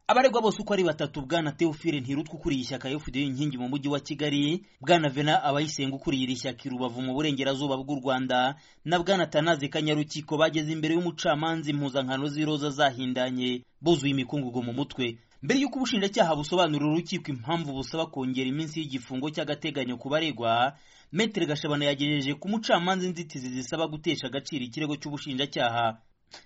abaregwa bose uko ari batatu bwana teofile ntirutwa ukuriye ishyaka efuperi inkingi mu mujyi wa kigali bwana vena abayisenga ukuriye iri shyaka i rubavu mu burengerazuba bw'u rwanda na bwana tanaze kanyarukiko bageze imbere y'umucamanza impuzankano z'iroza zahindanye buzuye imikungugu mu mutwe mbere y'uko ubushinjacyaha busobanurira urukiko impamvu busaba kongera iminsi y'igifungo cy'agateganyo ku baregwa metere gashabana yagejeje ku mucamanza inzitizi zisaba gutesha agaciro ikirego cy'ubushinjacyaha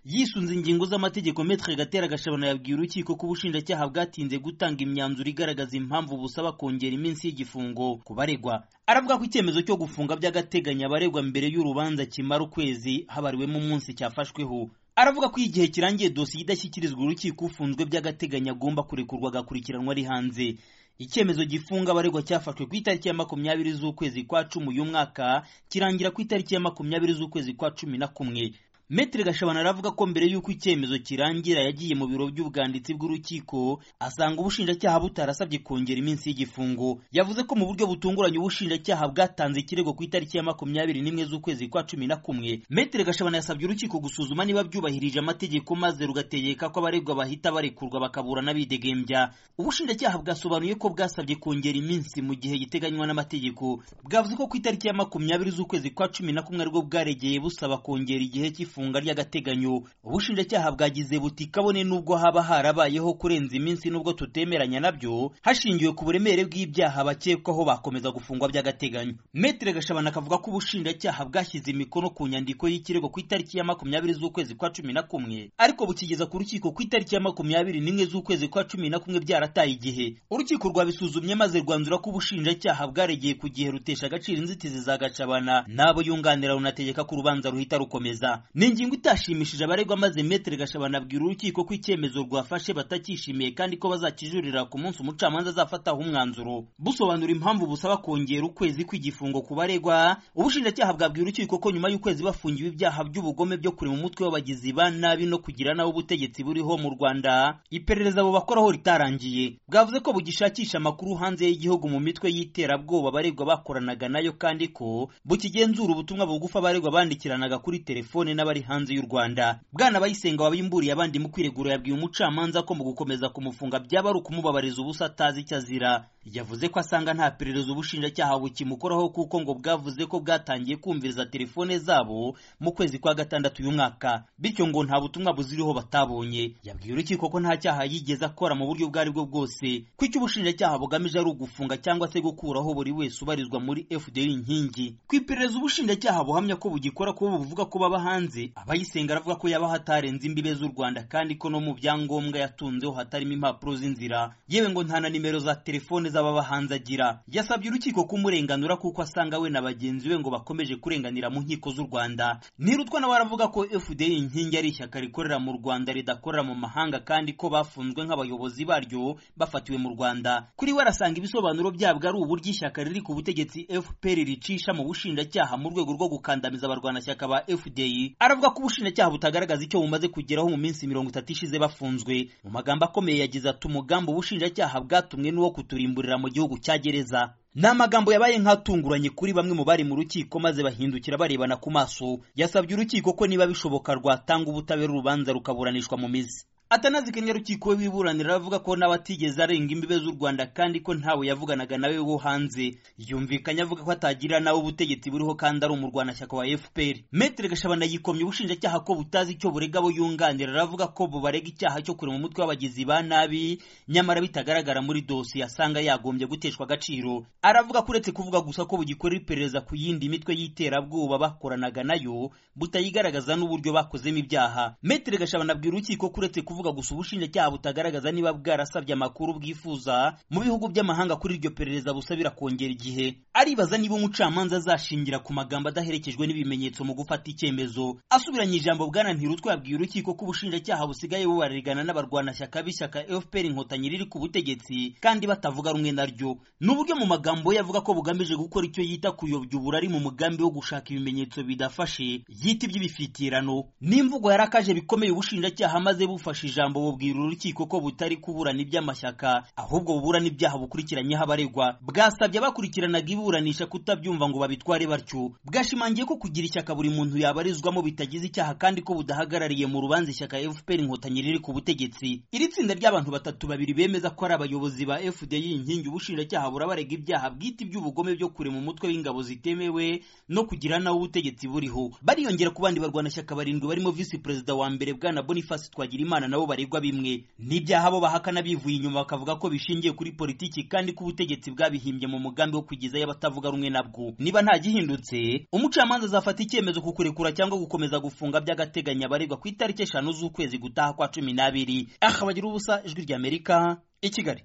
yisunze ingingo z'amategeko metere gatera gashabana yabwiye urukiko ko ubushinjacyaha bwatinze gutanga imyanzuro igaragaza impamvu busaba kongera iminsi y'igifungo ku baregwa aravuga ko icyemezo cyo gufunga by'agateganyo abaregwa mbere y'urubanza kimara ukwezi habariwemo umunsi cyafashweho aravuga ko igihe kirangiye dosiye idashyikirizwa urukiko ufunzwe by'agateganyo agomba kurekurwa agakurikiranwa ari hanze icyemezo gifunga abaregwa cyafashwe ku itariki ya makumyabiri z'ukwezi kwa cumi uyu mwaka kirangira ku itariki ya makumyabiri z'ukwezi kwa cumi na kumwe metere gashabana aravuga ko mbere y'uko icyemezo kirangira yagiye mu biro by'ubwanditsi bw'urukiko asanga ubushinjacyaha butarasabye kongera iminsi y'igifungo yavuze ko mu buryo butunguranye ubushinjacyaha bwatanze ikirego ku itariki ya makumyabiri n'imwe z'ukwezi kwa cumi na kumwe metere gashabana yasabye urukiko gusuzuma niba byubahirije amategeko maze rugategeka ko abaregwa bahita barekurwa bakaburana bidegembya ubushinjacyaha bwasobanuye ko bwasabye kongera iminsi mu gihe giteganywa n'amategeko bwavuze ko ku itariki ya makumyabiri z'ukwezi kwa cumi na kumwe aribwo bwaregeye busaba kongera igihe cy'ifungo ifunga ry'agateganyo ubushinjacyaha bwagize buti kabone n'ubwo haba harabayeho kurenza iminsi n'ubwo tutemeranya nabyo hashingiwe ku buremere bw'ibyaha bakekwaho bakomeza gufungwa by'agateganyo metere gashabana akavuga ko ubushinjacyaha bwashyize imikono ku nyandiko y'ikirego ku itariki ya makumyabiri z'ukwezi kwa cumi na kumwe ariko bukigeza ku rukiko ku itariki ya makumyabiri n'imwe z'ukwezi kwa cumi na kumwe byarataye igihe urukiko rwabisuzumye maze rwanzura ko ubushinjacyaha bwaregeye ku gihe rutesha agaciro inzitizi za gashabana n'abo yunganira runategeka ko urubanza ruhita rukomeza ni ingingo itashimishije abaregwa maze metere gashabana abwira urukiko ko icyemezo rwafashe batakishimiye kandi ko bazakijurira ku munsi umucamanza azafataho umwanzuro busobanura impamvu busaba kongera ukwezi kw'igifungo ku baregwa ubushinjacyaha bwabwira urukiko ko nyuma y'ukwezi bafungiwe ibyaha by'ubugome byo kurema umutwe w'abagizi ba nabi no kugira nabo ubutegetsi buriho mu rwanda iperereza bubakoraho ritarangiye bwavuze ko bugishakisha amakuru hanze y'igihugu mu mitwe y'iterabwoba abaregwa bakoranaga nayo kandi ko bukigenzura ubutumwa bugufi abaregwa bandikiranaga kuri telefone n'abari hanze y'u Rwanda bwana bayisenga wabimburiye abandi mu kwiregura yabwiye umucamanza ko mu gukomeza kumufunga byaba ari ukumubabariza ubusa atazi icyo azira yavuze ko asanga nta perereza ubushinjacyaha bukimukoraho kuko ngo bwavuze ko bwatangiye kumviriza telefone zabo mu kwezi kwa gatandatu uyu mwaka bityo ngo nta butumwa buziriho batabonye yabwiye urukiko ko nta cyaha yigeze akora mu buryo ubwo ari bwo bwose ko icyo ubushinjacyaha bugamije ari ugufunga cyangwa se gukuraho buri wese ubarizwa muri FDR inkingi ku iperereza ubushinjacyaha buhamya ko bugikora kuba buvuga ko baba hanze abayisenga aravuga ko yaba hatarenze imbibe z'u rwanda kandi ko no mu byangombwa yatunzeho hatarimo impapuro z'inzira yewe ngo nta na nimero za telefone z'ababa hanze agira yasabye urukiko kumurenganura kuko asanga we na bagenzi be ngo bakomeje kurenganira mu nkiko z'u rwanda nirutwa nawe aravuga ko fda inkingi ari ishyaka rikorera mu rwanda ridakorera mu mahanga kandi ko bafunzwe nk'abayobozi baryo bafatiwe mu rwanda kuri we arasanga ibisobanuro byabwo ari uburyo ishyaka riri ku butegetsi fpr ricisha mu bushinjacyaha mu rwego rwo gukandamiza abarwanashyaka ba fda aravuga ko ubushinjacyaha butagaragaza icyo bumaze kugeraho mu minsi mirongo itatu ishize bafunzwe mu magambo akomeye yagize ati umugambi ubushinjacyaha bwatumwe n'uwo kuturimburira mu gihugu cya gereza ni amagambo yabaye nk'atunguranye kuri bamwe mu bari mu rukiko maze bahindukira barebana ku maso yasabye urukiko ko niba bishoboka rwatanga ubutabera urubanza rukaburanishwa mu mizi atanazi kanyarukiko we wiburanira aravuga ko n'abatigeze arenga imbibe z'u rwanda kandi ko ntawe yavuganaga nawe wo hanze yumvikanye avuga ko atagira nawe ubutegetsi buriho kandi ari umurwanashyaka wa fpr metere gashabana yikomye ubushinjacyaha ko butazi icyo burega abo yunganira aravuga ko bubarega icyaha cyo kurema umutwe w'abagizi ba nabi nyamara bitagaragara muri dosiye asanga yagombye guteshwa agaciro aravuga ko uretse kuvuga gusa ko bugikorera iperereza ku yindi mitwe y'iterabwoba bakoranaga nayo butayigaragaza n'uburyo bakozemo ibyaha metere gashabana abwira urukiko ko uretse kuvuga kuvuga gusa ubushinjacyaha butagaragaza niba bwarasabye amakuru bwifuza mu bihugu by'amahanga kuri iryo perereza busabira kongera igihe aribaza niba umucamanza azashingira ku magambo adaherekejwe n'ibimenyetso mu gufata icyemezo asubiranye ijambo bwana ntirutwa yabwiye urukiko ko ubushinjacyaha busigaye bubaririgana n'abarwanashyaka b'ishyaka fpr inkotanyi riri ku butegetsi kandi batavuga rumwe naryo ni uburyo mu magambo ye avuga ko bugamije gukora icyo yita kuyobya uburari mu mugambi wo gushaka ibimenyetso bidafashe yita iby'ibifitirano n'imvugo yarakaje bikomeye ubushinjacyaha maze bufashe ijambo bubwira urukiko ko butari kuburana iby'amashyaka ahubwo buburana ibyaha bukurikiranyeho abaregwa bwasabye abakurikiranaga iburanisha kutabyumva ngo babitware batyo bwashimangiye ko kugira ishyaka buri muntu yabarizwamo bitagize icyaha kandi ko budahagarariye mu rubanza ishyaka FPR inkotanyi riri ku butegetsi iri tsinda ry'abantu batatu babiri bemeza ko ari abayobozi ba FDI inkingi ubushinjacyaha burabarega ibyaha bwite iby'ubugome byo kurema umutwe w'ingabo zitemewe no kugira nawo ubutegetsi buriho bariyongera ku bandi barwanashyaka barindwi barimo visi perezida wa mbere bwana Boniface Twagirimana nabo baregwa bimwe n'ibyaha bo bahakana bivuye inyuma bakavuga ko bishingiye kuri politiki kandi ko ubutegetsi bwabihimbye mu mugambi wo kugizayo abatavuga rumwe nabwo niba nta gihindutse umucamanza azafata icyemezo ku kurekura cyangwa gukomeza gufunga by'agateganyo abaregwa ku itariki eshanu z'ukwezi gutaha kwa cumi n'abiri aha bagira ubusa ijwi ry'amerika i kigali